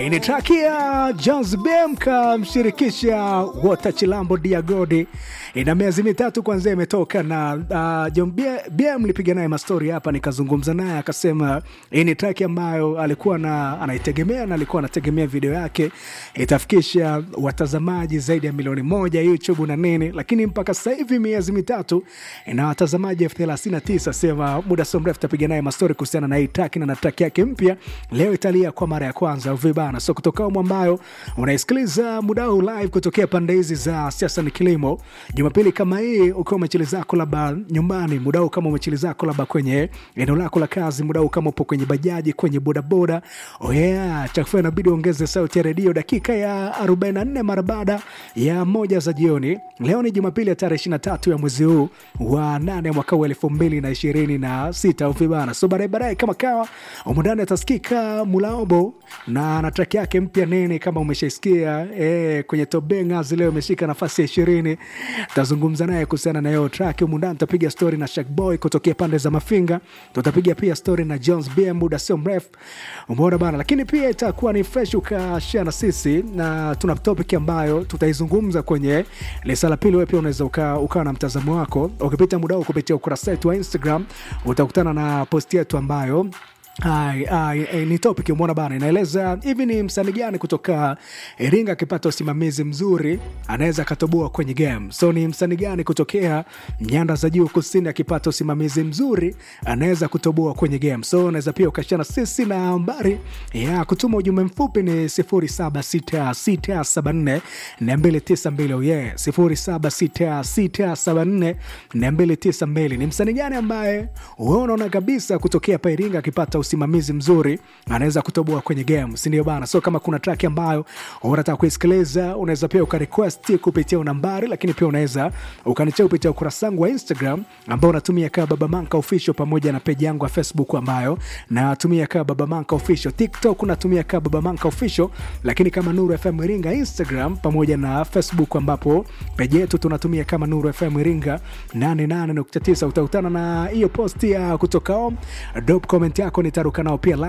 Ni traki ya Jones BM kamshirikisha Wota Chilambo Diagodi, ina miezi mitatu kwanzia imetoka na uh, John BM lipiga naye mastori hapa, nikazungumza naye akasema hii ni traki ambayo alikuwa na anaitegemea na alikuwa anategemea video yake itafikisha watazamaji zaidi ya milioni moja YouTube na nini, lakini mpaka sasa hivi miezi mitatu ina watazamaji elfu thelathini na tisa. Sema muda sio mrefu tapiga naye mastori kuhusiana na hii traki na na traki yake mpya leo italia kwa mara ya kwanza vibana. So kutoka umu ambayo unaisikiliza muda huu live kutokea pande hizi za siasa ni kilimo, Jumapili kama hii ukiwa umechili zako labda nyumbani, muda huu kama umechili zako labda kwenye eneo lako la kazi, muda huu kama upo kwenye bajaji, kwenye bodaboda, oh yeah, chakufua inabidi ongeze sauti ya redio dakika ya 44 mara baada ya moja za jioni. Leo ni Jumapili ya tarehe 23 ya mwezi huu wa 8 mwaka wa 2026 vibana. So baadaye baadaye kama kawa umundani atasikika Mulaobo na na track yake mpya nini, kama umeshaisikia eh, kwenye Tobengas leo imeshika nafasi ya ishirini. Tazungumza naye kuhusiana na hiyo track humu ndani. Tutapiga story na Shak Boy kutokea pande za Mafinga, tutapiga pia story na Jones BM muda sio mrefu, umeona bana. Lakini pia itakuwa ni fresh ukashare na sisi, na tuna topic ambayo tutaizungumza kwenye lisa la pili. Wewe pia unaweza ukawa uka na mtazamo wako ukipita muda huu kupitia ukurasa wetu wa Instagram, utakutana na post yetu ambayo Ai, ai, ai, ni topic umeona bana, inaeleza hivi ni msanii gani kutoka Iringa akipata usimamizi mzuri anaweza akatoboa kwenye game. So ni msanii gani kutokea nyanda za juu kusini akipata usimamizi mzuri anaweza kutoboa kwenye game. So unaweza pia ukashana sisi na nambari ya kutuma ujumbe mfupi ni 076674 292 yeah, 076674 292. Ni msanii gani ambaye wewe unaona kabisa kutokea pa Iringa akipata usimamizi mzuri anaweza kutoboa kwenye game, si ndio bana? So kama kuna track ambayo unataka kuisikiliza, unaweza pia ukarequest kupitia nambari, lakini pia unaweza ukanichea kupitia ukurasa wangu wa Instagram ambao unatumia kama Baba Manka Official, pamoja na page yangu ya Facebook ambayo natumia kama Baba Manka Official. TikTok unatumia kama Baba Manka Official, lakini kama Nuru FM Iringa Instagram pamoja na Facebook, ambapo page yetu tunatumia kama Nuru FM Iringa 88.9. Utakutana na hiyo post ya kutoka home. Drop comment yako nitaruka nao pia